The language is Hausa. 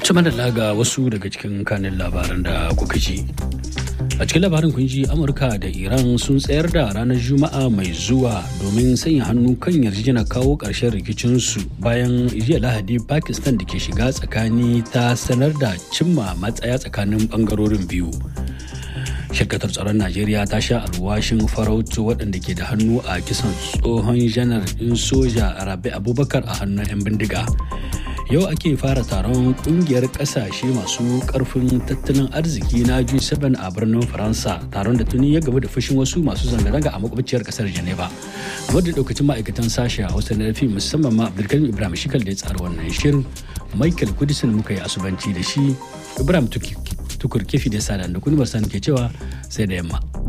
Cima da laga wasu daga cikin kanin labaran da kuka ji. A cikin labarin kun ji Amurka da Iran sun tsayar da ranar Juma'a mai zuwa domin sanya hannu kan yarjejena kawo ƙarshen rikicinsu bayan jiya Lahadi Pakistan da ke shiga tsakani ta sanar da cimma matsaya tsakanin ɓangarorin biyu. shirkatar tsaron najeriya ta sha alwashin farautu waɗanda ke da hannu a kisan tsohon janar ɗin soja rabi abubakar a hannun 'yan bindiga yau ake fara taron kungiyar kasashe masu karfin tattalin arziki na G7 a birnin Faransa taron da tuni ya gaba da fushin wasu masu zanga-zanga a makwabciyar kasar Geneva. Wadda daukacin ma'aikatan sashe a Hausa na rafi musamman ma Abdulkarim Ibrahim Shikal da ya tsara wannan shirin Michael Kudisin muka yi asubanci da shi Ibrahim Tukur kefi da sada da kuni ke cewa sai da yamma.